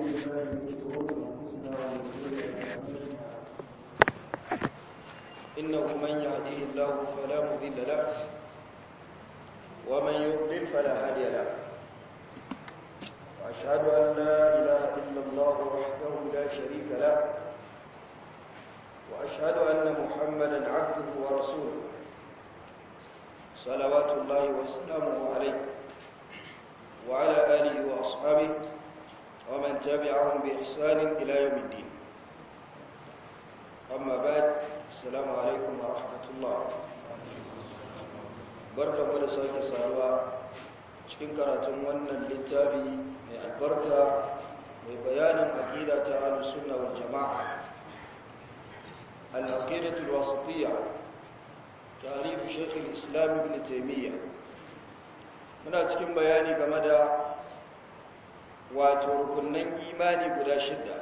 بالله من شرور انفسنا ومن سيئات اعمالنا إنه من يهده الله فلا مضل له ومن يضلل فلا هادي له وأشهد أن لا إله إلا الله وحده لا شريك له وأشهد أن محمدا عبده ورسوله صلوات الله وسلامه عليه وعلى آله وأصحابه ومن تبعهم بإحسان إلى يوم الدين أما بعد السلام عليكم ورحمة الله barka mu da sake saduwa cikin karatun wannan littafi mai albarka mai bayanin aqida ta ahlus sunna wal jamaa al-aqidatu al-wasitiyya tarif shaykh al-islam ibn taymiyyah muna cikin bayani game da wato rukunnan imani guda shidda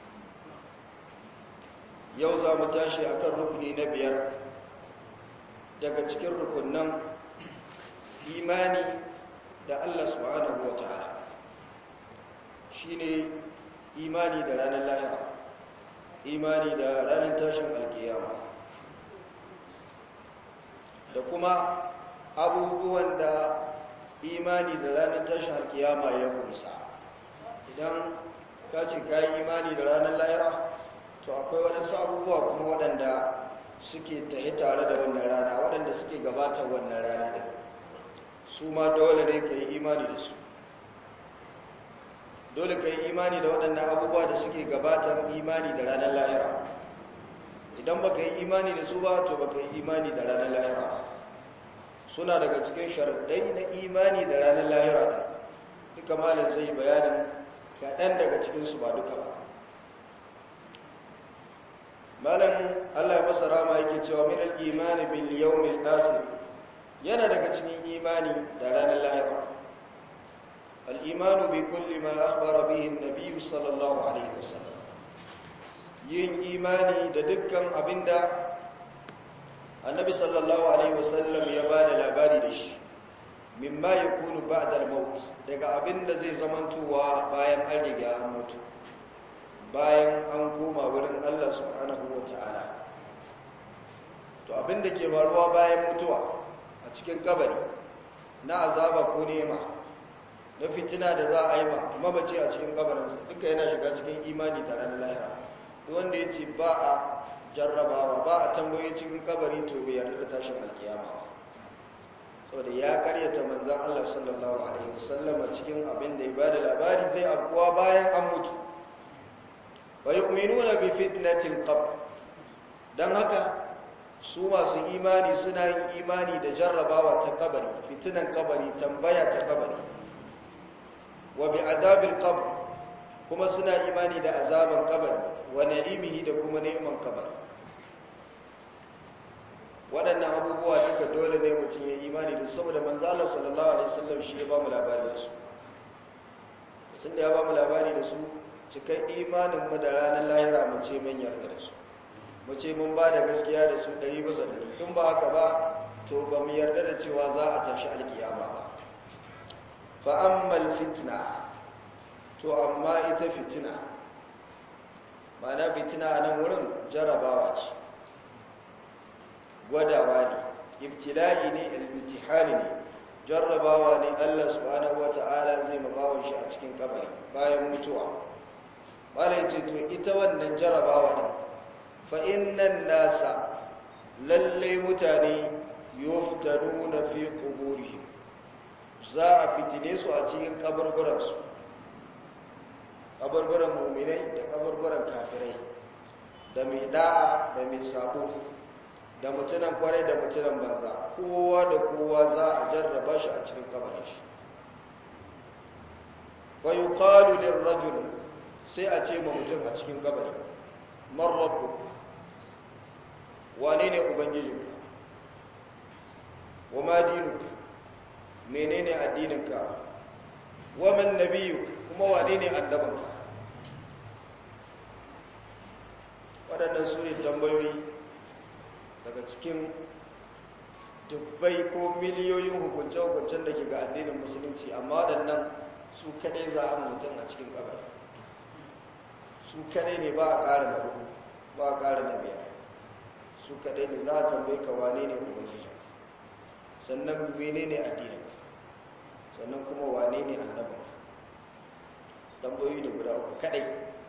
yau za mu tashi akan rukuni na biyar daga cikin rukunnan imani da Allah subhanahu wa ta'ala shine imani da ranar lahira imani da ranar tashin alkiyama da kuma abubuwan da imani da ranar tashin alkiyama ya kumsa idan ka ce ka yi imani da ranar lahira to akwai waɗansu abubuwa kuma waɗanda suke tahi tare da wannan rana waɗanda suke gabatar wannan rana da su ma dole ne ka yi imani da su dole ka yi imani da waɗannan abubuwa da suke gabatar imani da ranar lahira idan ba ka yi imani da su ba to ba ka yi imani da ranar lahira suna daga cikin sharaɗai na imani da ranar lahira duka malin zai bayanin kaɗan daga cikinsu ba duka ba malam Allah ya masa rama yake cewa min al-imani bil yawmil akhir yana daga cikin imani da ranar lahira al-imanu bi kulli ma akhbara bihi an-nabiy sallallahu alaihi wasallam yin imani da dukkan abinda annabi sallallahu alaihi wasallam ya bada labari da shi mimma yakunu ba'da al-maut daga abinda zai zamantowa bayan an riga an mutu bayan an koma wurin Allah subhanahu wa ta'ala to abinda ke faruwa bayan mutuwa a cikin kabari na azaba ko nema na fitina da za a yi ma mabace a cikin kabarin duka yana shiga cikin imani da ranar lahira wanda ya ce ba a jarrabawa ba a tambaye cikin kabari to bai yarda da tashin alkiyama saboda ya karyata manzan Allah sallallahu alaihi wasallama cikin abin da ya bada labari zai afkuwa bayan an mutu wa yu'minuna bi fitnatil qabr dan haka su masu imani suna yin imani da jarrabawa ta kabari fitinan kabari tambaya ta kabari wa bi adabil qabr kuma suna imani da azaban kabari wa na'imihi da kuma neman kabari waɗannan abubuwa duka dole ne mutum ya imani da saboda manzo Allah sallallahu alaihi wasallam shi ya ba mu labari da su sun da ya ba mu labari da su cikin imanin mu da ranar lahira mu ce mun yarda da su mu ce mun ba da gaskiya da su ɗari bisa ɗari tun ba haka ba to ba mu yarda da cewa za a tashi alkiyama ba fa ammal fitna to amma ita fitina ma'ana fitina a nan wurin jarabawa ce gwadawa ne ibtila'i ne ilmitihani ne jarrabawa ne Allah subhanahu wata'ala zai mabawan shi a cikin kabari bayan mutuwa malai ce to ita wannan jarrabawa ne fa innan nasa lalle mutane yuftanuna fi quburihim za a fitine su a cikin kaburburan su kaburburan mu'minai da kaburburan kafirai da mai da'a da mai sabo da mutunan kwarai da mutunan banza kowa da kowa za a jarraba shi a cikin kabarin shi wa yuqalu lirrajul sai a ce ma mutum a cikin kabari man rabbuk wane ne ubangijinka wa ma dinuk menene addininka wa man nabiyuk kuma wane ne annabinka waɗannan su ne tambayoyi daga cikin dubbai ko miliyoyin hukunce-hukuncen da ke ga addinin musulunci amma waɗannan su kaɗai za a mutum a cikin kabari su kadai ne ba a ƙara na hudu ba a ƙara na biyar su kadai ne za a tambaye ka wane ne ubangiji sannan mene ne addinin sannan kuma wane ne annabin tambayoyi da guda uku kadai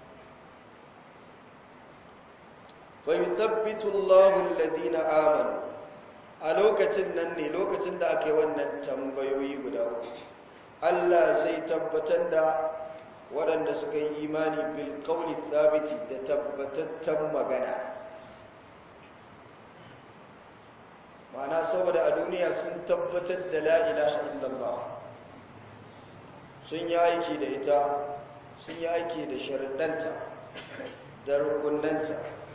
fa yuthabbitu Allahu alladhina amanu a lokacin nan ne lokacin da aka yi wannan tambayoyi guda uku Allah zai tabbatar da waɗanda suka yi imani bil qawli thabiti da tabbatattan magana ma'ana saboda a duniya sun tabbatar da la ilaha illallah sun yi aiki da ita sun yi aiki da sharaɗanta da rukunanta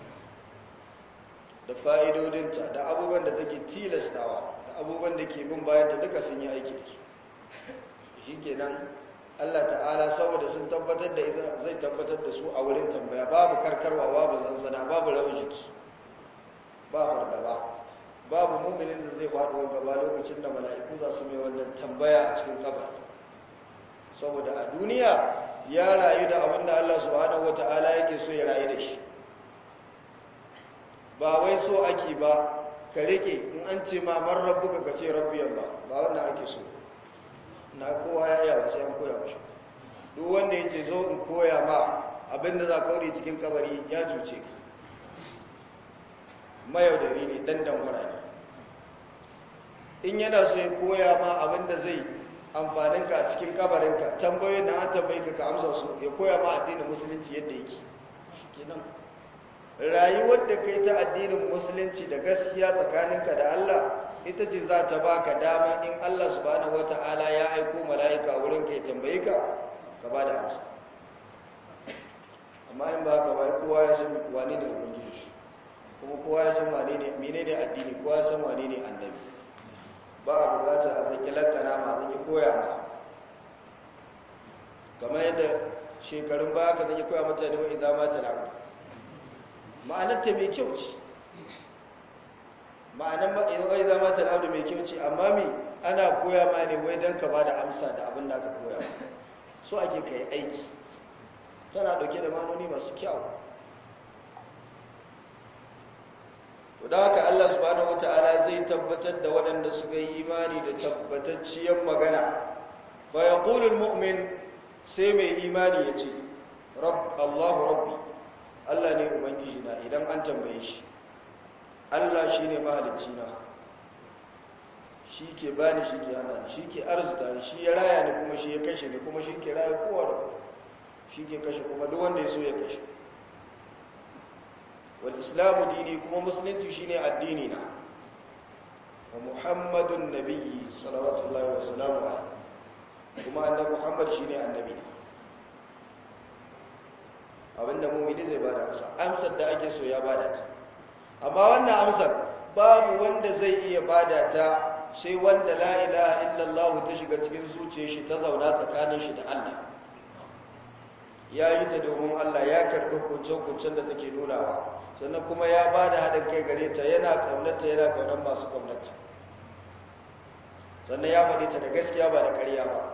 da fa'idodinta da abubuwan da take tilastawa da abubuwan da ke bin bayan da duka sun yi aiki da su shi kenan Allah ta'ala saboda sun tabbatar da ita zai tabbatar da su a wurin tambaya babu karkarwa babu zanzana babu rawar jiki ba fargaba babu muminin da zai faɗo gaba lokacin da mala'iku za su mai wannan tambaya a cikin kabar saboda a duniya ya rayu da abin da Allah subhanahu wata'ala yake so ya rayu da shi ba wai so ake ba ka rike in an ce ma man rabbuka ka ce rabbi Allah ba wannan ake so na kowa ya yawa sai an koya mashi duk wanda yake zo in koya ma abin da za ka wuri cikin kabari ya cuce ka mayaudari ne dan dangwara ne in yana so ya koya ma abinda zai amfaninka a cikin kabarinka tambayoyin da an tambayi ka ka amsa su ya koya ma addinin musulunci yadda yake kenan rayuwar da kai ta addinin musulunci da gaskiya tsakaninka da Allah ita ce za ta baka dama in Allah subhanahu wata'ala ya aiko mala'ika wurin ka ya tambaye ka ka ba da amsa amma in ba ka ba kowa ya san wani ne ubangiji kuma kowa ya san wane ne menene addini kowa ya san wane ne annabi ba a bukata a zaki lakana ma zaki koya ma kamar yadda shekarun baya ka zaki koya mutane wa idan mata na ma'anar ta mai kyau ce ma'anar wa idan mata na mai kyau ce amma me ana koya ma ne wai don ka ba da amsa da abin da aka koya so ake ka yi aiki tana dauke da manoni masu kyau da haka Allah subhanahu wata'ala zai tabbatar da waɗanda suka yi imani da tabbatacciyar magana fa yaqulu almu'min sai mai imani ya ce rabb Allahu rabbi Allah ne ubangiji na idan an tambaye shi Allah shine mahalicci na shi ke bani shi ke hana shi ke arzuta ni shi ya raya ni kuma shi ya kashe ni kuma shi ke raya kowa da shi ke kashe kuma duk wanda ya so ya kashe والإسلام ديني كما مسلمتي شيني الديننا ومحمد النبي صلوات الله وسلامه عليه كما أن محمد شيني النبي abinda mumini zai bada amsa amsar da ake so ya bada ta amma wannan amsar babu wanda zai iya bada ta sai wanda la ilaha illallah ta shiga cikin zuciyar shi ta zauna tsakanin shi da Allah ya yi ta domin Allah ya karɓi kuncin-kuncin da take nunawa sannan kuma ya ba da haɗin kai gare ta yana ƙaunarta yana ƙaunar masu ƙaunarta sannan ya faɗi ta da gaskiya ba da ƙarya ba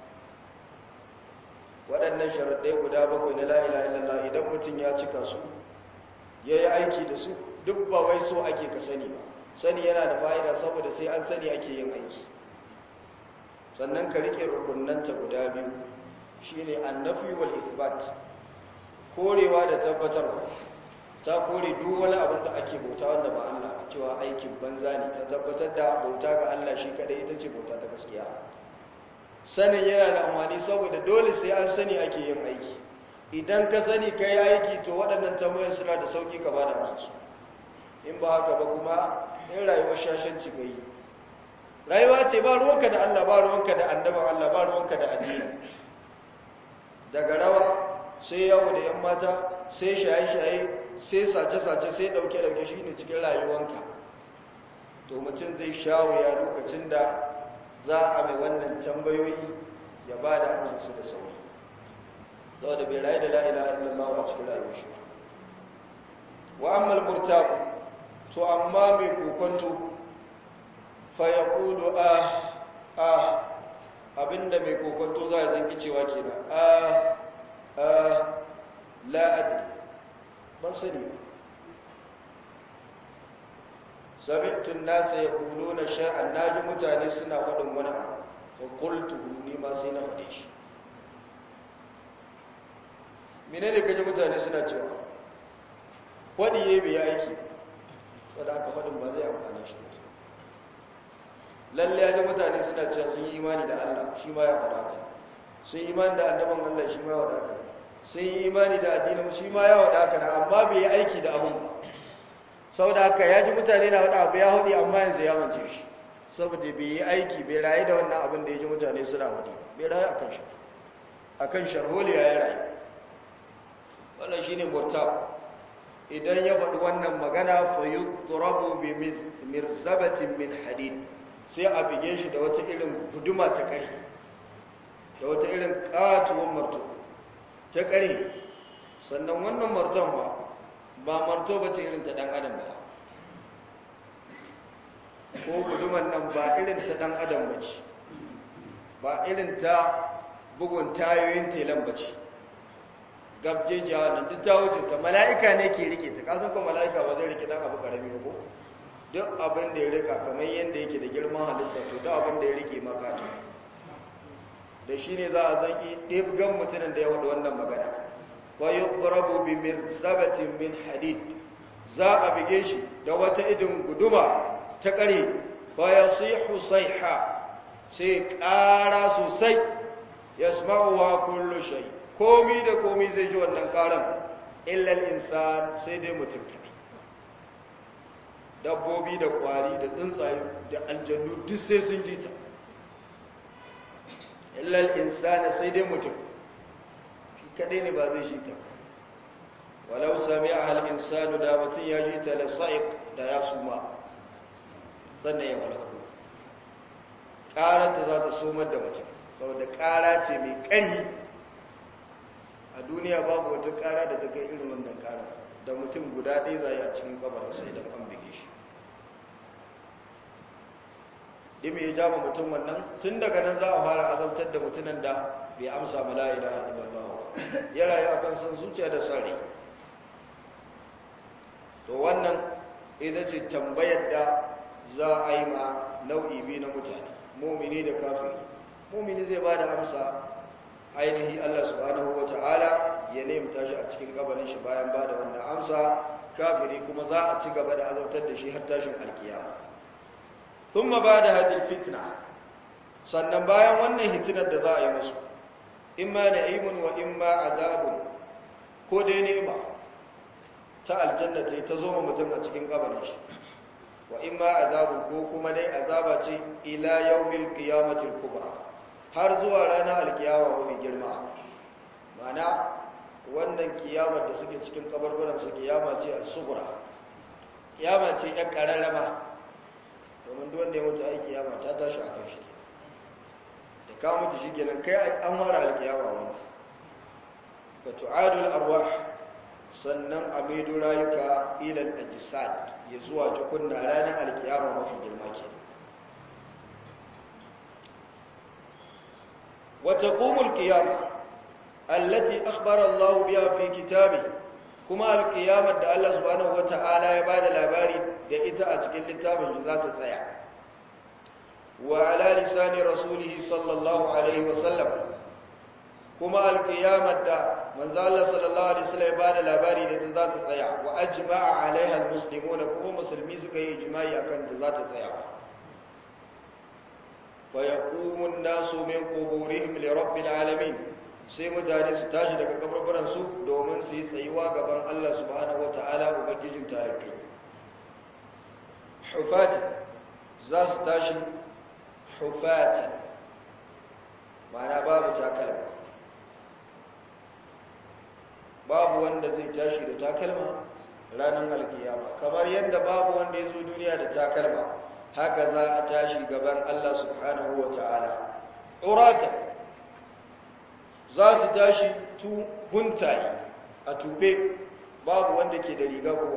waɗannan sharaɗai guda bakwai na la'ila illallah idan mutum ya cika su ya yi aiki da su duk ba wai so ake ka sani ba sani yana da fa'ida saboda sai an sani ake yin aiki sannan ka riƙe rukunanta guda biyu shine annafi wal ithbat korewa da tabbatarwa ta kore duk wani abin da ake bauta wanda ba Allah cewa aikin banza ne ta tabbatar da bauta ga Allah shi kadai ita ce bauta ta gaskiya sanin yana da amfani saboda dole sai an sani ake yin aiki idan ka sani ka yi aiki to waɗannan tambayoyin suna da sauki ka bada musu in ba haka ba kuma in rayuwar shashanci ga yi rayuwa ce ba ruwanka da Allah ba ruwanka da annaban Allah ba ruwanka da addini daga rawa sai yawo da yan mata sai shaye-shaye sai sace-sace sai dauke-dauke shi ne cikin rayuwanka to mutum zai shawo ya lokacin da za a mai wannan tambayoyi ya ba da amsa su da sauri saboda bai rayu da la'ila illallah a cikin rayuwar shi wa ammal murtaku to amma mai kokonto fa ya kudu a a abinda mai kokonto za a zanki cewa kenan a a la adri ban sani ba sami'tun nasa yaquluna sha'an naji mutane suna faɗin wani abu fa qultu ni ma sai na faɗe shi menene kaje mutane suna cewa faɗi yayi bai aiki saboda haka faɗin ba zai amfane shi lalle ya ji mutane suna cewa sun yi imani da Allah shi ma ya faɗa haka sun yi imani da annaban Allah shi ma ya faɗa haka sun yi imani da addinin shi ma ya faɗa haka amma bai yi aiki da abun ba saboda haka ya ji mutane na faɗa abu ya haɗi amma yanzu ya mance shi saboda bai yi aiki bai rayu da wannan abin da ya ji mutane suna faɗi bai rayu akan shi akan sharholiya ya rayu wannan shine murtab idan ya faɗi wannan magana fa yudrabu bi mirzabatin min hadid sai a bige shi da wata irin guduma ta ƙari da wata irin ƙatuwan marto ta ƙari sannan wannan marton ba ba marto ba ce irin ta ɗan adam ba ko guduman nan ba irin ta ɗan adam ba ce ba irin ta bugun tayoyin telan ba ce gabjejiya nan duk ta wuce ta mala'ika ne ke rike ta kasan ko mala'ika ba zai rike dan abu karami ba ko duk abin da ya rika kamar yadda yake da girman halitta to duk abin da ya rike maka ne da shi ne za a zaki ɗibgan mutumin da ya wada wannan magana wa yi ƙurabu bi mirzabatin min hadid za a bige shi da wata idin guduma ta ƙare ba ya sihu saiha sai ƙara sosai ya sma'uwa kullu shai komi da komi zai ji wannan ƙaran illal insan sai dai mutum kaɗai dabbobi da kwari da tsuntsaye da aljannu duk sai sun ji ta illal insana sai dai mutum shi kadai ne ba zai ji ta walau sami a hal insanu da mutum ya ji ta da sa'iq da ya suma sannan ya malaka ƙaranta za ta somar da mutum saboda ƙara ce mai ƙari a duniya babu wata ƙara da ta kai irin wannan ƙara da mutum guda ɗaya zai a cikin kabarinsa idan an bige shi dime ya jama mutum wannan tun daga nan za a fara azabtar da mutumin da bai amsa mala'ila a illallah ya rayu a kan san zuciya da sare to wannan ita ce tambayar da za a yi ma nau'i biyu na mutane mumini da kafiri mumini zai ba da amsa ainihi Allah subhanahu wa ta'ala ya nemta shi a cikin kabarin shi bayan ba da wannan amsa kafiri kuma za a ci gaba da azabtar da shi har tashin alkiyama thumma bada hadil fitna sannan bayan wannan hitinar da za a yi musu imma na'imun wa imma azabun ko dai ni'ima ta aljanna ta ta zo mutum a cikin kabarin shi wa imma azabun ko kuma dai azaba ce ila yawmil qiyamati kubra har zuwa ranar alkiyama mafi girma mana wannan kiyamar da suke cikin kabarbaran su kiyama ce a sugura kiyama ce ɗan ƙararrama domin duk wanda ya mutu ai kiyama ta tashi a kan shi da ka mutu shi kenan kai an mara alkiyama wani ba tu'adul arwah sannan a maido rayuka ilal ajisad ya zuwa tukunna ranar alkiyama mafi girma ke وتقوم القيامة التي أخبر الله بها في كتابه كما القيامة دا الله سبحانه وتعالى يبادى الأباري دا إتا أتكل لتابه ذات السيع وعلى لسان رسوله صلى الله عليه وسلم كما القيامة دا من ذا الله صلى الله عليه وسلم يبادى الأباري دا ذات السيع وأجمع عليها المسلمون كما مسلمي سكي إجماعي أكن ذات السيع فيقوم الناس من قبورهم لرب العالمين sai mutane su tashi daga kabarbaransu domin su yi tsayuwa gaban Allah subhanahu wata'ala ubangijin tarihi hufati za su tashi hufati mana babu takalma babu wanda zai tashi da takalma ranar alkiyama kamar yadda babu wanda ya zo duniya da takalma haka za a tashi gaban Allah subhanahu wa ta'ala urata za su tashi tu huntaye a tube babu wanda ke da riga kowa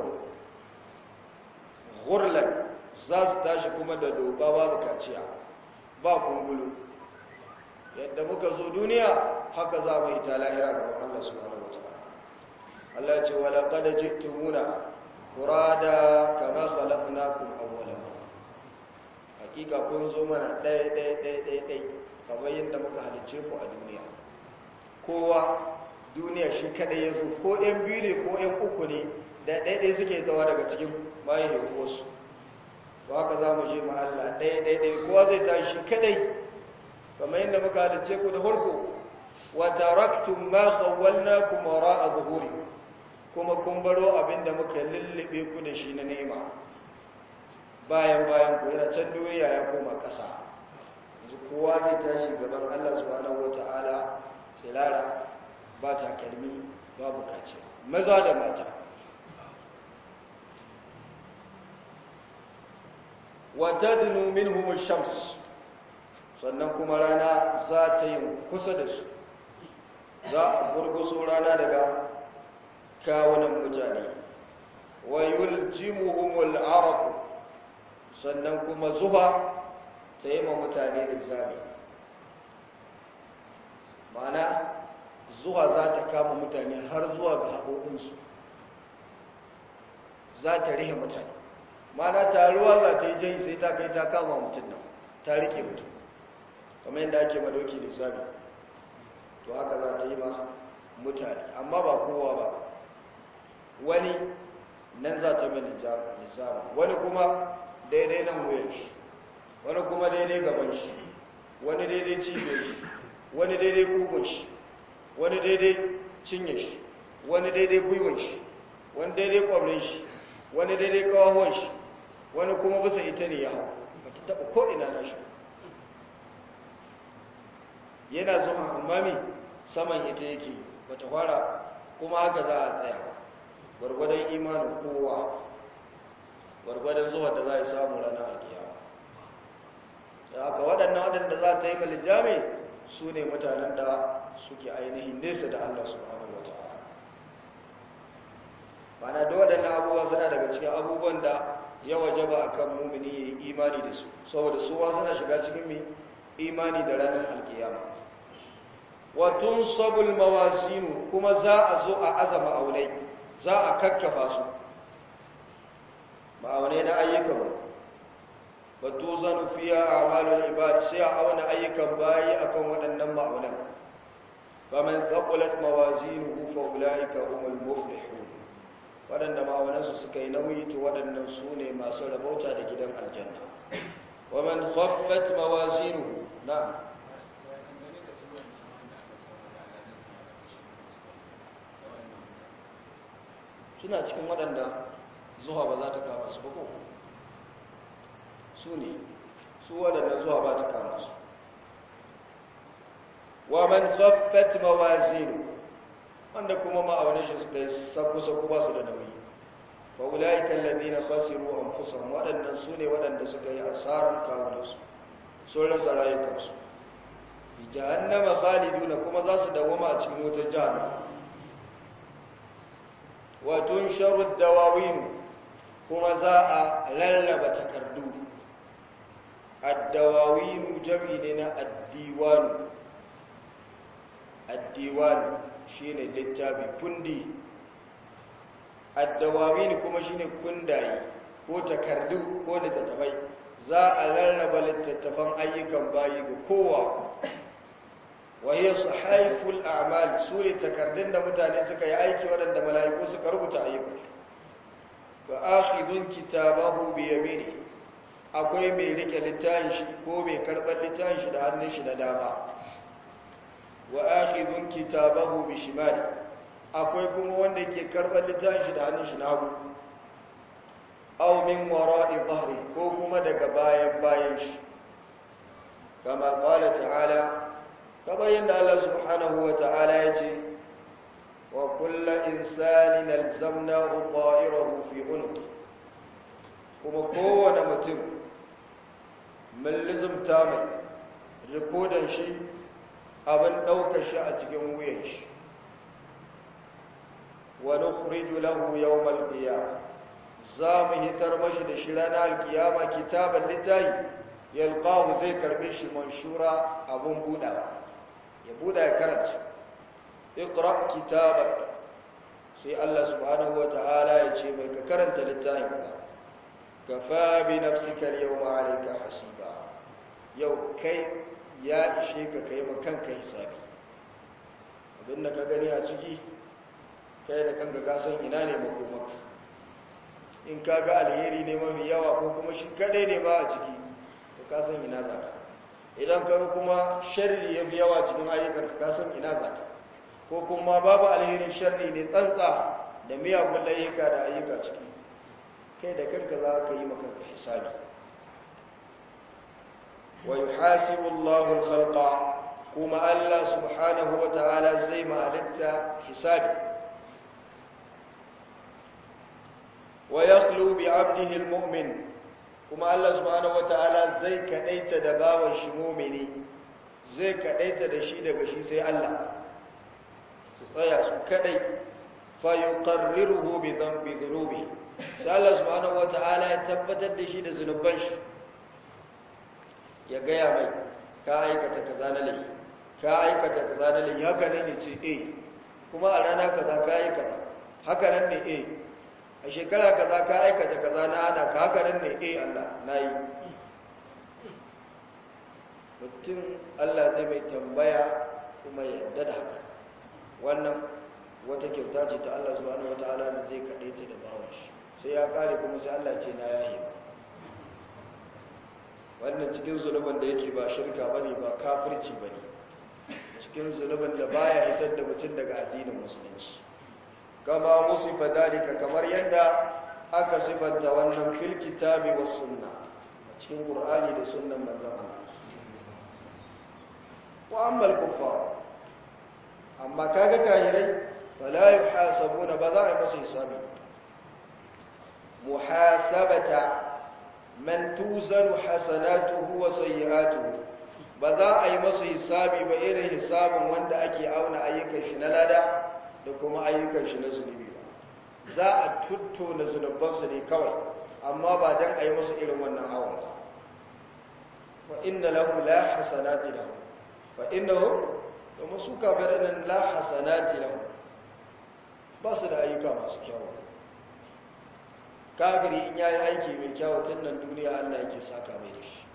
gurlan za su tashi kuma da doba babu kaciya ba kungulu yadda muka zo duniya haka za mu yi ta lahira gaban Allah subhanahu wa ta'ala Allah ya ce wa laqad ji'tumuna furada kama khalaqnakum awwala hakika kun zo mana ɗaya ɗaya ɗaya ɗaya ɗaya kamar yadda muka halicce ku a duniya kowa duniya shi kadai ya zo ko ɗan biyu ne ko ɗan uku ne da ɗaya ɗaya suke zawa daga cikin bayan wasu to haka za mu je Allah ɗaya ɗaya ɗaya kowa zai tashi shi kadai kamar yadda muka halicce ku da farko wa taraktum ma khawwalnakum wara'a zuhuri kuma kun baro abinda muka lullube ku da shi na nema bayan bayan ku yana can duniya ya koma ƙasa yanzu kowa zai tashi gaban Allah subhanahu wata'ala tsirara ba takalmi babu kaciya maza da mata wata dinu minhum shams sannan kuma rana za ta yi kusa da su za a gurguso rana daga kawunan mutane wa yuljimuhumul araq sannan kuma zuba ta yi ma mutane da zami ma'ana zuwa za ta kama mutane har zuwa ga haƙoƙinsu za ta rihe mutane ma'ana taruwa za ta yi jai sai ta kai ta kama mutum nan ta rike mutum kamar yadda ake madoki da zami to haka za ta yi ma mutane amma ba kowa ba wani nan za ta mai lissama wani kuma daidai nan wuyan shi wani kuma daidai gaban shi wani daidai cibiyar shi wani daidai kugun shi wani daidai cinye shi wani daidai gwiwon shi wani daidai kwabrin shi wani daidai kawahon shi wani kuma bisa ita ne ya hau ba ta taɓa ko'ina na shi yana zuwa amami saman ita yake ba ta fara kuma haka za a tsaya gwargwadon imanin kowa gwargwadon zuwa da za a samu ranar alkiyama da haka waɗannan waɗanda za ta yi malijami su ne mutanen da suke ainihin nesa da Allah subhanahu wa ta'ala mana da waɗannan abubuwa suna daga cikin abubuwan da ya wajaba a kan mumini ya yi imani da su saboda suwa suna shiga cikin mai imani da ranar alkiyama watun sabul mawazinu kuma za a zo a azama aunai za a kakkafa su ma'aunai na ayyukan batu zanu fiya a amalul ibad sai a auna ayyukan bayi akan waɗannan ma'aunan faman thaqulat mawazinuhu fa ulaika humul muflihun waɗanda ma'aunansu suka yi nauyi to waɗannan su ne masu rabauta da gidan aljanna wa man khaffat mawazinuhu na'am suna cikin waɗanda zuwa ba za ta kama su ba ko su ne su waɗanda zuwa ba ta kama su wa man khaffat mawazinu wanda kuma ma'aunin shi suka yi saku-saku ba su da nauyi wa ulaika alladhina khasiru anfusahum waɗannan su ne waɗanda suka yi asarar kawunansu sun rasa rayukansu bi jahannama khaliduna kuma za su dawoma a cikin wutar jahannama wa tunsharu dawawin kuma za a lallaba takardu addawawinu jami ne na addiwanu addiwanu shine littafi kundi addawawinu kuma shine kundaye ko takardu ko littattafai za a lallaba littattafan ayyukan bayi ga kowa wahiyar su haiful amal su ne takardun da mutane suka yi aiki waɗanda mala'iku suka rubuta ayyukan ba akhidun kitabahu bi yamini akwai mai rike littafin shi ko mai karɓar littafin shi da hannun shi na dama wa akhidun kitabahu bi shimali akwai kuma wanda ke karɓar littafin shi da hannun shi na hagu aw min wara'i dhahri ko kuma daga bayan bayan shi kama qala ta'ala kamar yadda Allah subhanahu wa ta'ala ya ce wa kulla insanin alzamnahu ta'irahu fi unqi kuma kowane mutum mun lizumta mai rikodan shi abin ɗaukar shi a cikin wuyan shi wa nukhriju lahu yawmal qiyamah za mu hitar mashi da shi ranar alkiyama kitaban littafi yalqahu zai karbe shi manshura abun budawa ya buda ya karanta iqra kitabak sai Allah subhanahu wata'ala ya ce mai ka karanta littafin ka kafa bi nafsika al-yawma alayka hasiba yau kai ya ishe ka kai ma kanka hisabi abin da ka gani a ciki kai da kanka ka san ina ne makomaka in ka ga alheri ne mafi yawa ko kuma shi kadai ne ba a ciki to ka san ina zaka idan ka kuma sharri ya fi yawa cikin ayyukan ka san ina zaka ko kuma babu alherin sharri ne tsantsa da miyagun ayyuka da ayyuka ciki kai da kanka za ka yi makanka hisabi wa yuhasibu Allahu al-khalqa kuma Allah subhanahu wa ta'ala zai ma'alitta hisabi wa yakhlu bi 'abdihi al-mu'min kuma Allah subhanahu wa ta'ala zai kadaita da bawan shi mu'mini zai kadaita da shi daga shi sai Allah su tsaya su kadai fa yuqarriruhu bi dhanbi dhunubi sai Allah subhanahu wa ta'ala ya tabbatar da shi da zunuban shi ya gaya mai ka aikata kaza na laifi ka aikata kaza na laifi haka nan ne ce eh kuma a rana kaza ka aikata haka nan ne eh a shekara kaza ka aikata kaza na ana ka haka nan ne eh Allah na yi mutum Allah zai mai tambaya kuma ya yarda da haka wannan wata kyauta ce ta Allah subhanahu wataala da zai kaɗe ta da bawon shi sai ya kare kuma sai Allah ce na yayi ba wannan cikin zunubin da yake ba shirka bane ba kafirci bane cikin zunubin da baya hitar da mutum daga addinin musulunci kama musifa dalika kamar yadda aka sifanta wannan fil kitabi was sunna cikin qur'ani da sunnan manzon Allah wa amma al-kuffar amma kaga kafirai fala yuhasabuna ba za a yi musu hisabi muhasabata man tuzanu hasanatuhu wa sayyi'atuhu ba za a yi masa hisabi ba irin hisabin wanda ake auna ayyukan shi na lada da kuma ayyukan shi na zunubi ba za a tuttona zunubansu ne kawai amma ba dan a yi masa irin wannan awon ba wa inna lahu la hasanati lahu fa innahu domin su kafirin nan la hasanati lahu ba su da ayyuka masu kyawu kafiri in yayi aiki mai kyawu tun nan duniya Allah yake saka mai da shi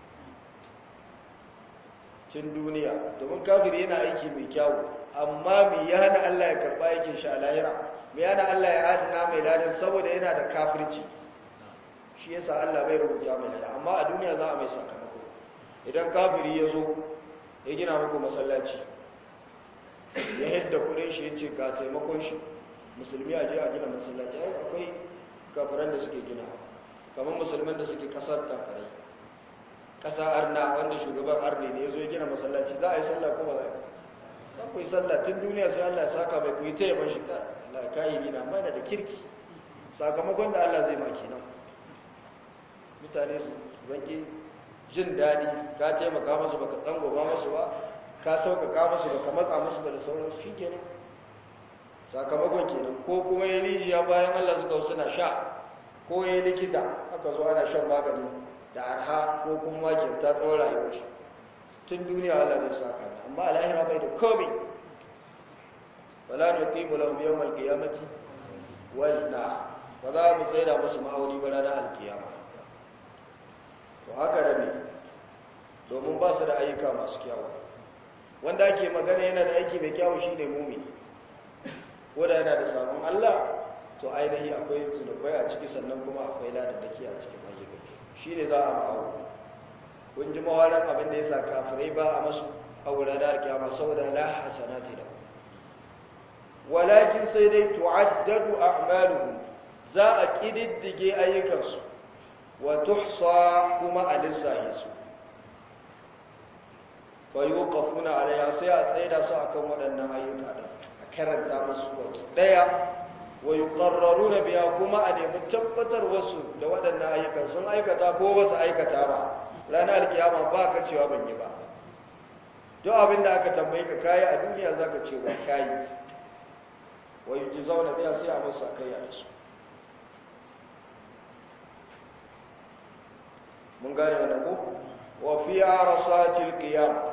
tun duniya domin kafiri yana aiki mai kyawu amma me ya hana Allah ya karba aikin shi a lahira me yana Allah ya adana mai ladan saboda yana da kafirci shi yasa Allah bai rubuta mai ladan amma a duniya za a mai sakamako idan kafiri ya zo ya gina muku masallaci ya yadda kudin shi ya ce ga taimakon shi musulmi a je a gina masallaci akwai kafiran da suke gina kamar musulman da suke kasar kafirai kasa arna wanda shugaban arne ne ya zo ya gina masallaci za a yi sallah kuma za a ku yi sallah tun duniya sai allah ya saka mai ku yi ta yaban shi Allah kayi ni na mana da kirki sakamakon da allah zai maki nan mutane su zanki jin daɗi ka taimaka masu baka tsangoma masu ba ka sauƙaƙa masu baka matsa masu ba da sauransu shi kenan sakamakon kenan ko kuma ya rijiya bayan Allah suka suna sha ko ya likita aka zo ana shan magani da arha ko kuma kyauta tsawon rayuwar shi tun duniya Allah zai saka mai amma alahira bai da komai wala nuqimu lahum yawmal qiyamati wazna ba za mu tsaida musu ma'auni ba ranar alkiyama to haka da ne domin ba su da ayyuka masu kyawu wanda ake magana yana da aiki mai kyawu shine mumini wadda yana da samun Allah to ainihi akwai zunubai a ciki sannan kuma akwai ladadaki a cikin ayyukan shi ne za a ma'awo kun ji mawarar abin da ya sa kafirai ba a masu aure da alkiyama saboda la hasanati da walakin sai dai tu'addadu a'maluhum za a kididdige ayyukansu wa tuhsa kuma a lissahi su fa yuqafuna alaiha sai a tsaida su akan waɗannan ayyuka din karanta musu baki daya wa yuqarraruna biya kuma a nemi tabbatar wasu da waɗannan ayyukan sun aikata ko ba su aikata ba ranar alkiyama ba ka cewa ban yi ba duk abin da aka tambaye ka kayi a duniya za ka ce ba kayi wa yi zauna biya sai a musu akai a su mun gane wannan ko wa fi arasatil qiyamah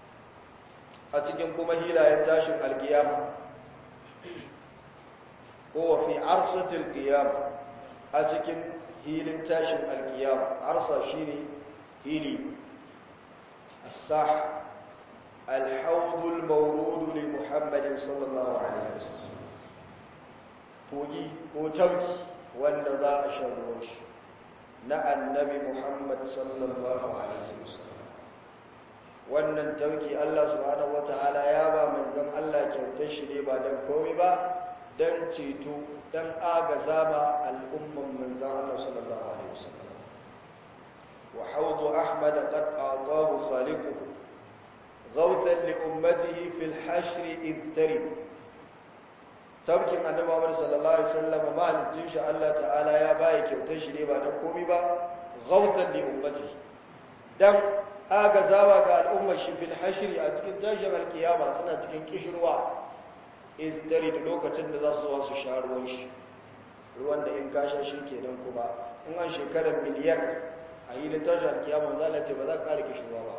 a cikin kuma hilayen tashin alkiyama ko fi arsatil qiyam a cikin hilin tashin alqiyam arsa shine hili as-sah الحوض المورود لمحمد صلى الله عليه وسلم kogi ko tauki wanda za a shan shi na annabi Muhammad sallallahu alaihi wasallam wannan tauki Allah subhanahu wataala ya ba manzon Allah kyautar shi ne ba dan komai ba dan ceto dan agaza ba al'umman manzon Allah sallallahu alaihi wasallam wa hawd ahmad qad a'tahu khaliquhu غوثا لأمته في الحشر إذ ترب tabkin annabi Muhammad sallallahu alaihi wasallam malikin shi Allah ta'ala ya bai kyautar shi ne ba dan komai ba ghawtan li ummati dan agazawa ga al'ummar shi fil hashri a cikin tashin alkiyama suna cikin kishirwa in dare da lokacin da za su zo su sha ruwan shi ruwan da in kasha shi kenan kuma in an shekarar miliyan a yi da tashin alkiyama za ce ba za ka kare kishirwa ba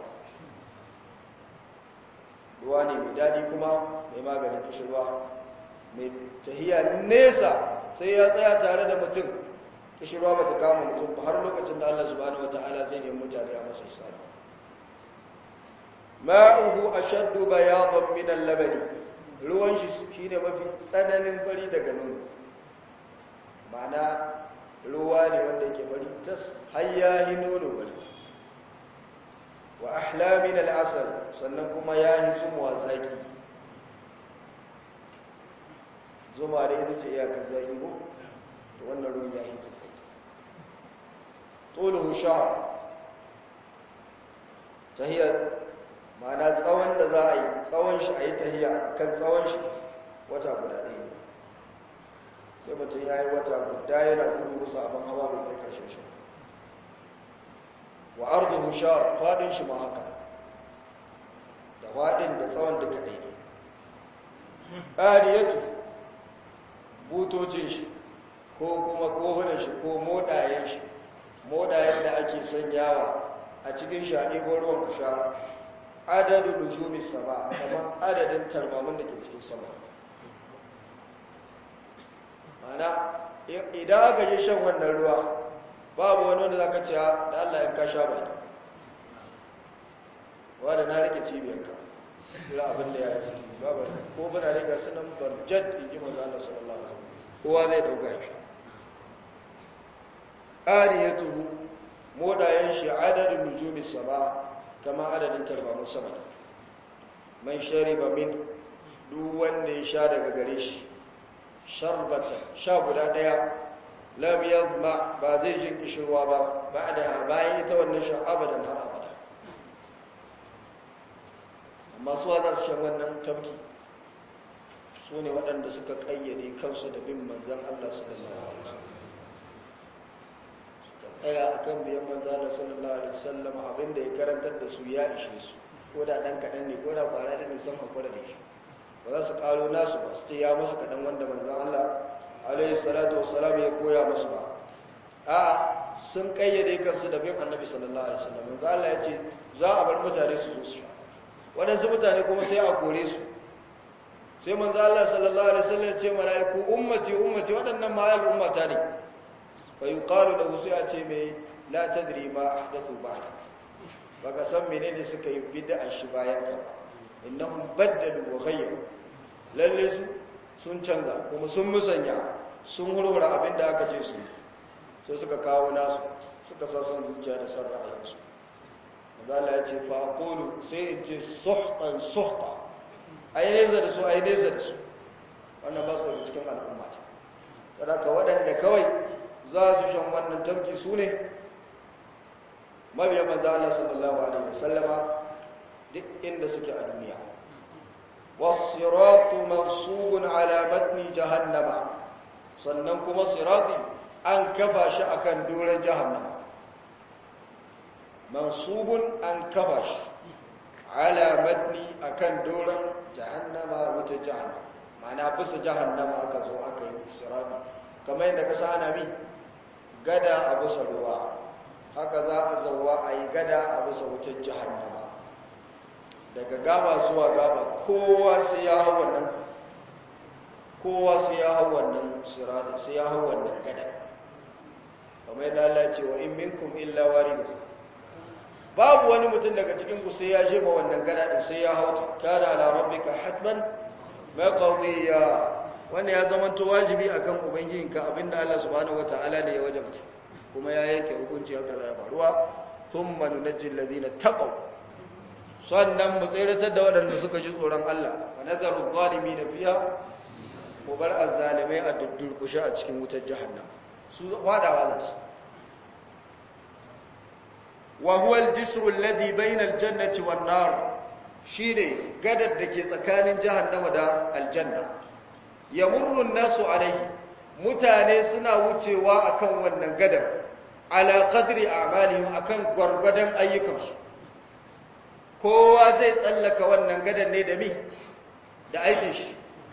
ruwa ne mai daɗi kuma mai maganin kishirwa mai tahiya nesa sai ya tsaya tare da mutum kishirwa ba ta kama mutum ba har lokacin da Allah subhanahu wata'ala zai nemi mutane a masa isara ma'uhu ashaddu bayadan min al-labani ruwan shi shine mafi tsananin fari daga nono ma'ana ruwa ne wanda yake fari tas hayyahi nono bari wa ahla min al-asal sannan kuma ya yi zumuwa zaki zuma da ita ce iyakar zaki ko to wannan ruwan ya yi ta zaki tuluhu shahr tahiyar ma'ana tsawon da za a yi tsawon shi a yi tahiya kan tsawon shi wata guda ɗaya ne sai mutum ya yi wata guda yana gudu musu abin hawa bai kai karshen shi wa arduhu shar fadin shi ma haka da fadin da tsawon duka ɗaya ne ƙariyatu butocin shi ko kuma kofunan shi ko modayen shi modayen da ake sanyawa a cikin shi a ɗigo ruwan sha adadin nujumi sama kamar adadin tarmamin da ke cikin sama mana idan aka je shan wannan ruwa babu wani wanda za ka ce da Allah ya kasha ba ne wadda na rike cibiyarka ila abin da ya yi ciki babu ko bana rika sunan barjad in ji maza Allah sallallahu alaihi wasallam kowa zai dauka shi ariyatuhu modayen shi adadin nujumi sama kama adadin tarbamun sama man shariba min duk wanda ya sha daga gare shi sharbata sha guda daya lam yadma ba zai jin kishirwa ba ba'da bayan ita wannan sha abadan har abada amma su za su shan wannan tabki su ne waɗanda suka ƙayyade kansu da bin manzan Allah sallallahu alaihi wasallam tsaya a kan biyan manzan Allah sallallahu alaihi wasallam abinda ya karantar da su ya ishe su ko da ɗan kaɗan ne ko da ƙwara da ne sun haƙura da shi ba za su ƙaro nasu ba su ce ya musu kaɗan wanda manzan Allah alaihi salatu wasalam ya koya musu ba a sun ƙayyade kansu da bin annabi sallallahu alaihi wasallam manzan Allah ya ce za a bar mutane su zo su sha waɗansu mutane kuma sai a kore su sai manzo Allah sallallahu alaihi wasallam ce malaiku ummati ummati waɗannan ma al ummata ne fa yuqalu lahu sai a ce mai la tadri ma ahdathu ba'da baka san menene suka yi bid'a shi bayan ka innahum baddalu wa ghayyaru lalle su sun canza kuma sun musanya sun hurhura abin da aka ce su sai suka kawo nasu suka sa son zuciya da son ra'ayinsu Allah ya ce fa aqulu sai in ce suhtan suhta ai neza da su ai neza da su wannan ba su cikin al'umma ce saboda waɗanda kawai za su shan wannan tabki su ne mabiya manzo Allah sallallahu alaihi wasallama duk inda suke a duniya was-siratu mansubun ala matni jahannama sannan kuma sirati an kafa shi akan doren jahannama mansubun an kafa shi ala matni akan doron jahannama wata jahannama ma'ana bisa jahannama aka zo aka yi sirati kamar yadda ka sa ana mi gada a bisa ruwa haka za a zauwa a yi gada a bisa wutar jahannama daga gaba zuwa gaba kowa sai ya hau wannan kowa sai ya hau wannan sirata sai ya hau wannan gada kamar yadda Allah ya ce wa in minkum illa waridu babu wani mutum daga cikin ku sai ya je ma wannan gada din sai ya hau kana ala rabbika hatman maqdiya wannan ya zama to wajibi akan ubangijinka abinda Allah subhanahu wataala ne ya wajabta kuma ya yanke hukunci haka zai faruwa thumma nunajjil ladina taqaw sannan mu tsiratar da waɗanda suka ji tsoron Allah wa nazaru zalimin fiha mu bar azzalimai a duddurkushe a cikin wutar jahannam su fadawa za su wa huwa al-jisru alladhi bayna al-jannati wan nar shine gadar da ke tsakanin jahannama da aljanna yamurru an-nasu alayhi mutane suna wucewa akan wannan gadar ala qadri a'malihim akan gwargwadon ayyukansu kowa zai tsallaka wannan gadar ne da mi da aikin shi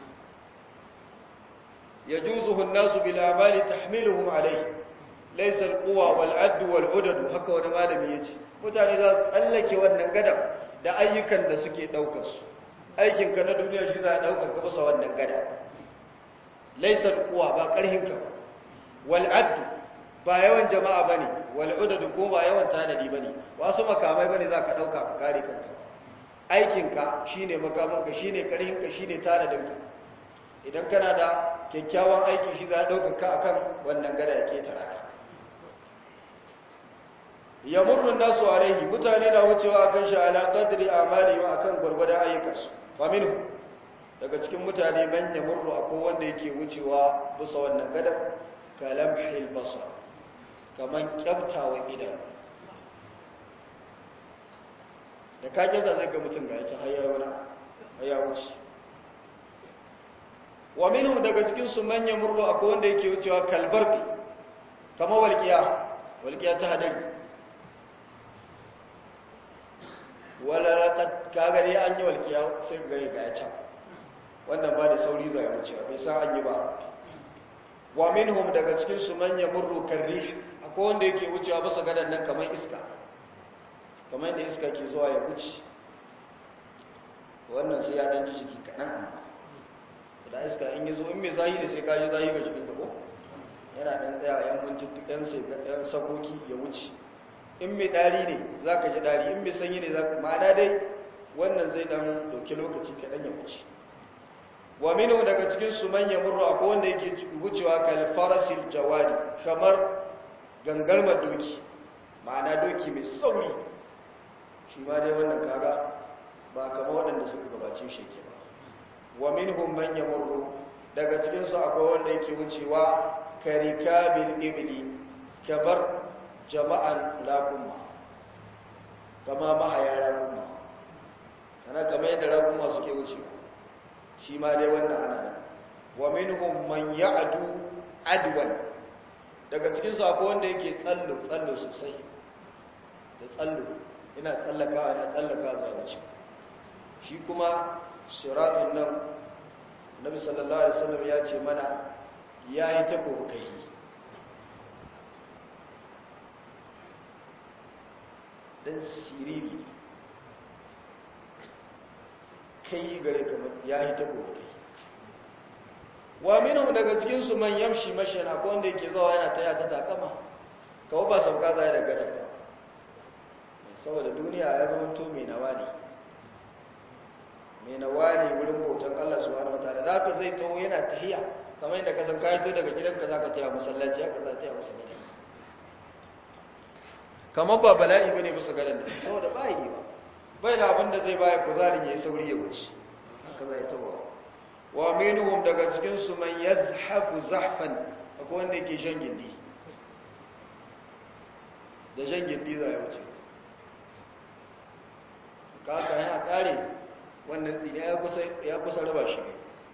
yajuzuhu an-nasu bil amali tahmiluhum alayhi laysa al-quwa wal 'add wal 'udad haka wani malami yace mutane za su tsallake wannan gadar da ayyukan da suke daukar su aikin ka na duniya shi za a daukar ka bisa wannan gadar laysa al-quwa ba karhin ka wal 'add ba yawan jama'a bane wal 'udad ko ba yawan tanadi bane wasu makamai bane za ka dauka ka kare kanka aikin ka shine makaman ka shine karhin ka shine tanadin ka idan kana da kyakkyawan aiki shi za a ɗaukaka a kan wannan gada ya ketara ka ya murnin nasu alaihi mutane na wucewa a kan sha'ala ƙadiri a mali wa a kan gwargwadon ayyukansu ba minu daga cikin mutane man ya murru a wanda yake wucewa bisa wannan gada kalam hilbasa kamar kyamtawa idan da ka kyamta zai ga mutum ga ya ci haya wuce wa minhum daga cikin su manyan murru akwai wanda yake wucewa kalbarki kamar walqiya walqiya ta hadari wala laqad kaga dai an yi walqiya sai ga ga ya can wannan ba da sauri zai wucewa bai san an yi ba wa minhum daga cikin su manyan murru karrih akwai wanda yake wucewa bisa gadan nan kamar iska kamar yadda iska ke zuwa ya wuce wannan sai ya dan ji jiki kaɗan da iska in yi zo in mai zahi ne sai ka ji zahi ga jikin ko yana ɗan tsaya yan mintuttukan sai ɗan sakoki ya wuce in mai ɗari ne za ka ji ɗari in mai sanyi ne za ka ma'ana dai wannan zai ɗan ɗauki lokaci kaɗan ya wuce wa minu daga cikin su manya murru akwai wanda yake wucewa kalfarasil jawadi kamar gangarmar doki ma'ana doki mai sauri shi ma dai wannan kaga ba kamar waɗanda suka gabace shi ke ba wa minhum man yamurru daga cikin su akwai wanda yake wucewa karikabil ibli kabar jama'an laqumma kama mahaya laqumma kana kamar yadda laqumma suke wucewa shi ma dai wannan ana nan wa minhum man ya'du adwan daga cikin su akwai wanda yake tsallo tsallo sosai da tsallo ina tsallakawa ina tsallakawa zai wuce shi kuma siratun nan nabi sallallahu alaihi wasallam ya ce mana ya yi ta kokai dan siriri kai gare kamar ya yi ta kokai wa minhum daga cikin su man yamshi mashana ko wanda yake zuwa yana taya ta takama kawo ba sauka zai da gada ba saboda duniya ya zama to mai nawa ne mai nawa ne wurin bautan Allah subhanahu wataala da ka zai taho yana tahiya kamar yadda ka san ka to daga gidanka zaka taya masallaci haka za taya masallaci kamar ba bala'i bane bisa gadan da saboda ba yi ba bai da abin da zai baya kuzarin yayi sauri ya wuce haka zai taho wa minhum daga cikin su man yazhafu zahfan akwai wanda yake shan gindi da shan gindi za ya wuce kaka yana kare wannan tsini ya kusa raba shi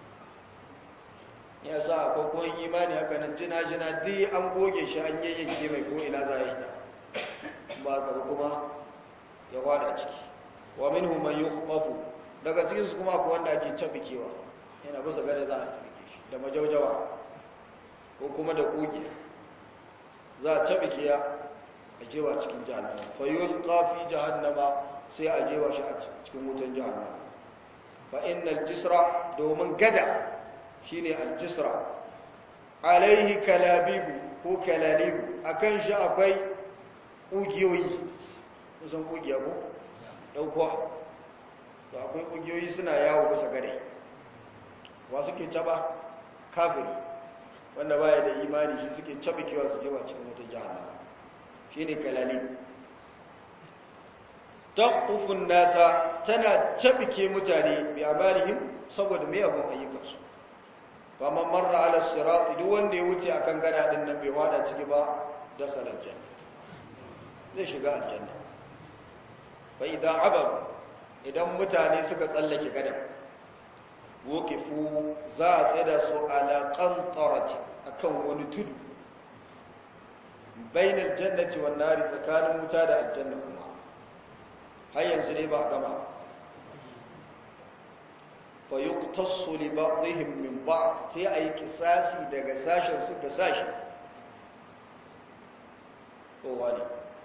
ya sa akwai kowon imani haka nan jina-jina duk an goge shi an yayyanke mai ko ina za a yi ba gaba kuma ya kwada ciki wa min human yi kwafu daga cikinsu kuma akwai wanda ake cabikewa yana bisa gada za a cabike shi da majaujawa ko kuma da kogi za a cabike ya a jewa cikin jahannama fayyul kafi jahannama sai a jewa shi a cikin wutan jahannama fa innal jisra domin gada shine aljisra alaihi kalabibu ko kalalibu akan shi akwai ƙugiyoyi kusan ƙugiya ko ɗaukuwa to akwai ƙugiyoyi suna yawo bisa gare wa suke caba kafiri wanda baya da imani shi suke caba kiwa su jewa cikin wata jahannama shine kalalibu taqufun nasa tana cabike mutane bi amalihim saboda mai abun ayyukansu fa man marra ala sirat duk wanda ya wuce akan gada din nan bai wada ciki ba dakhala aljanna zai shiga aljanna fa idan abar idan mutane suka tsallake gadan wuqifu za a tsada su ala qantarati akan wani tudu bainal jannati wan nari tsakanin wuta da aljanna kuma har yanzu ne ba a gama fa yuqtassu li ba'dihim min ba'd sai ayi kisasi daga sashen su da sashi ko wani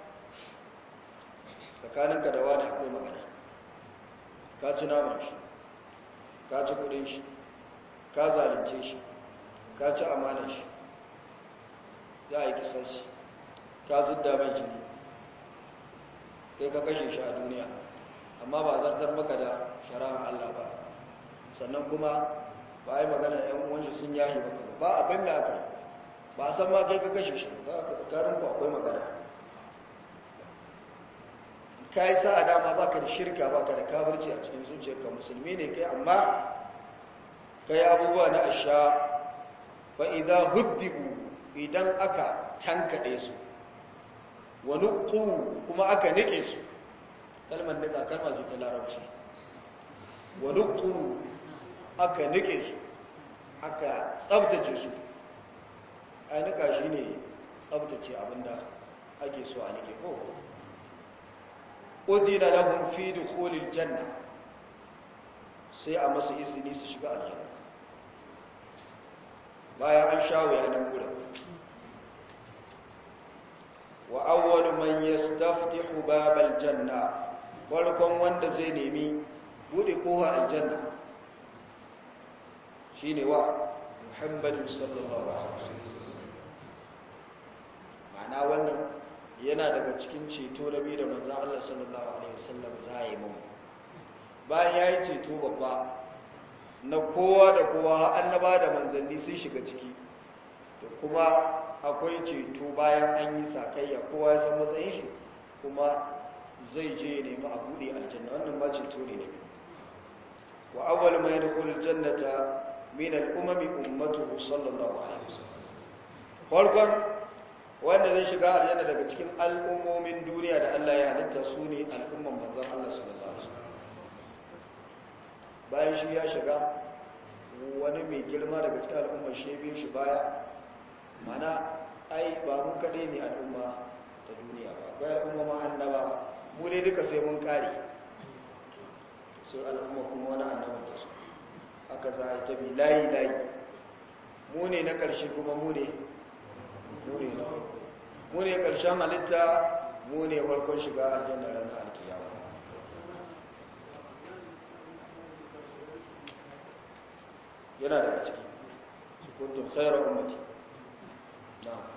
tsakaninka da wani akwai magana ka ci naman shi ka ci kudin shi ka zalunce shi ka ci amanar shi za a yi kisasi ka zidda mai jini kai ka kashe shi a duniya amma ba zartar maka da shari'ar Allah ba sannan kuma ba a yi magana yan uwanshi sun yahi maka ba abin da aka ba a san ma kai ka kashe shi ba karin ku akwai magana ka yi sa'a dama ba ka da shirka ba ka da kafirci a cikin zuciyarka musulmi ne kai amma ka yi abubuwa na asha fa idan huddibu idan aka tankaɗe su wani kuma aka nike su kalmar nika kalmar su ta larabci wani aka nike su aka tsabtace su a nika shi ne tsabtace abinda ake so a nike ko ƙudina lahun fi dukulil janna sai a masu izini su shiga aljanna bayan an sha wuya nan gudun wa awwalu man yastaftihu babal janna farkon wanda zai nemi bude kowa aljanna shine wa muhammadu sallallahu alaihi wasallam ma'ana wannan yana daga cikin ceto da bi da manzon Allah sallallahu alaihi wasallam zai mu bayan yayi ceto babba na kowa da kowa annaba da manzanni sun shiga ciki to kuma akwai ceto bayan an yi sakayya kowa ya san matsayin shi kuma zai je ya nemi a buɗe aljanna wannan ba ceto ne ne wa awwal ma yadkhulu aljannata min al-umami ummatuhu sallallahu alaihi wasallam farkon wanda zai shiga aljanna daga cikin al'ummomin duniya da Allah ya halitta su ne al'umman manzon Allah sallallahu alaihi wasallam bayan shi ya shiga wani mai girma daga cikin al'ummar shi biyu shi baya mana ai ba mu kaɗai ne al'umma ta duniya ba akwai al'umma ma annaba mu dai duka sai mun kare sai al'umma kuma wani annaban ta su aka za a yi ta bi layi layi mu ne na ƙarshe kuma mu ne mu ne na mu ne ƙarshen halitta mu ne farkon shiga aljanna ranar alkiyama yana daga ciki kuntum khairar ummati na'am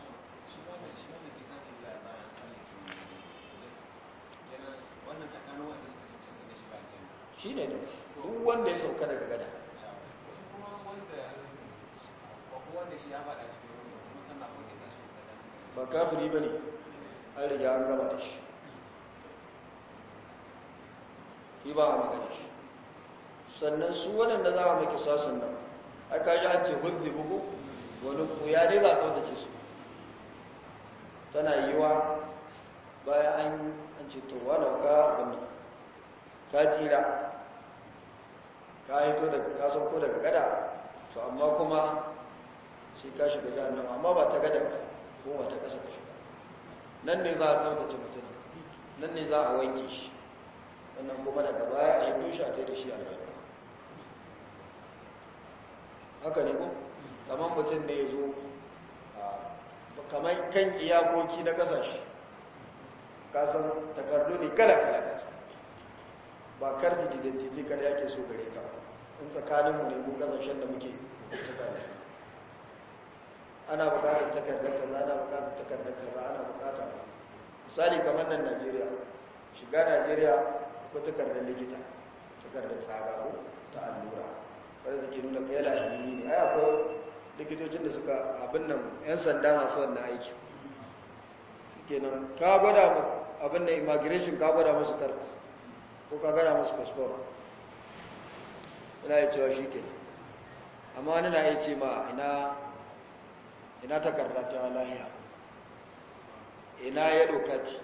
shi ne da duk wanda ya sauka daga gada ba kafiri ba ne an riga an gama da shi shi ba a magana shi sannan su waɗanda za a maki sasun nan aka ji an ce hudu bugu wani kuya dai ba kaudace su tana yiwa bayan an ce to wadda ka abin ka tsira ka hito daga kasan ko daga gada to amma kuma sai ka shiga jahannama amma ba ta gada ko ba ta kasa ka shiga nan ne za a tsabtace mutum nan ne za a wanke shi wannan kuma daga baya a yi dushe a ta da shi a rayuwa haka ne ko kamar mutum ne ya zo kamar kan iyakoki na kasashe kasan takardu ne kala-kala kasa ba karfi identity kada yake so gare ka in tsakaninmu ne ko kasashen da muke makwabtaka da shi ana bukatar takardar kaza ana bukatar takardar kaza ana bukatar misali kamar nan Najeriya shiga Najeriya ko takardar likita takardar tsaga ko ta allura wanda take nuna kai lahiyi ne ai akwai likitocin da suka abin nan yan sanda masu wannan aiki kenan ka gwada abin da immigration ka gwada musu kart ko ka gwada musu passport ina yi cewa shi ke amma wani na iya ce ma ina ina takarda ta lahiya ina ya dokaci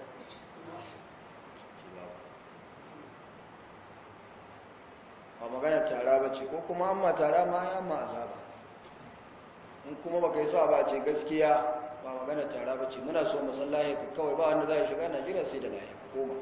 ba magana tara ba ce ko kuma amma tara ma ya amma azaba in kuma baka yi sa ba ce gaskiya ba magana tara ba ce muna so masallahi ka kawai ba wanda za a shiga najeriya sai da lahi ka koma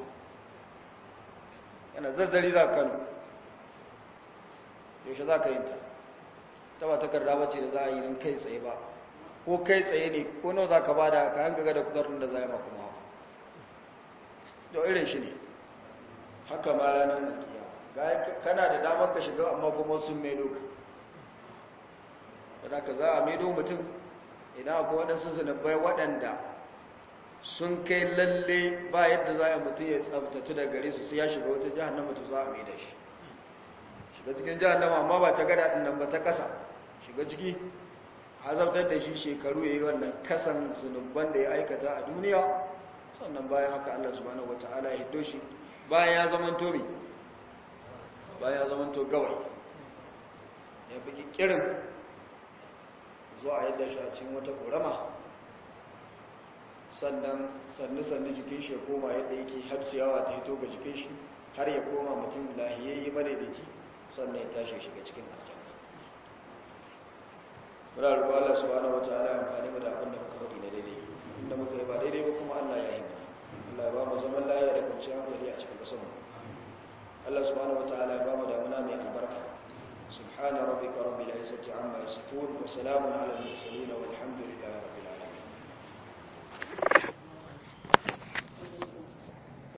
yana zazzari za kano yaushe za ka yi ta ta ba takarda ba ce da za a yi don kai tsaye ba ko kai tsaye ne ko nawa za ka ba da kayan gaga da kudurin da za a yi maku mawa yau irin shi ne haka ma ranar alkiya kana da damar ka shiga amma kuma sun mai doka da ka za a maido mutum idan akwai waɗansu zunubai waɗanda sun kai lalle ba yadda za a mutum ya tsabtatu da gare su sai ya shiga wata jihannama to za a mai da shi shiga cikin jihannama amma ba ta gada ɗin nan ba ta ƙasa shiga ciki azabtar da shi shekaru ya yi wannan kasan zunubban da ya aikata a duniya sannan bayan haka allah subhanahu wa ta'ala ya hiddo shi bayan ya zama tobi bayan ya zama to gawai ya fi kirin zuwa a yadda shi a cikin wata korama sannan sannu-sannu jikin shi ya koma yadda yake har ciyawa ta hito ga jikin shi har ya koma mutum lahiyayye madaidaici sannan ya tashi shiga cikin aljanna muna roƙo Allah subhanahu wataala ya amfani mu da abin da muka faɗi na daidai inda muka yi ba daidai ba kuma Allah ya yi mana Allah ya ba mu zaman lafiya da kwanciyar hankali a cikin ƙasar mu Allah subhanahu wataala ya ba mu damuna mai albarka سبحان ربك رب العزة عما يصفون وسلام على المرسلين والحمد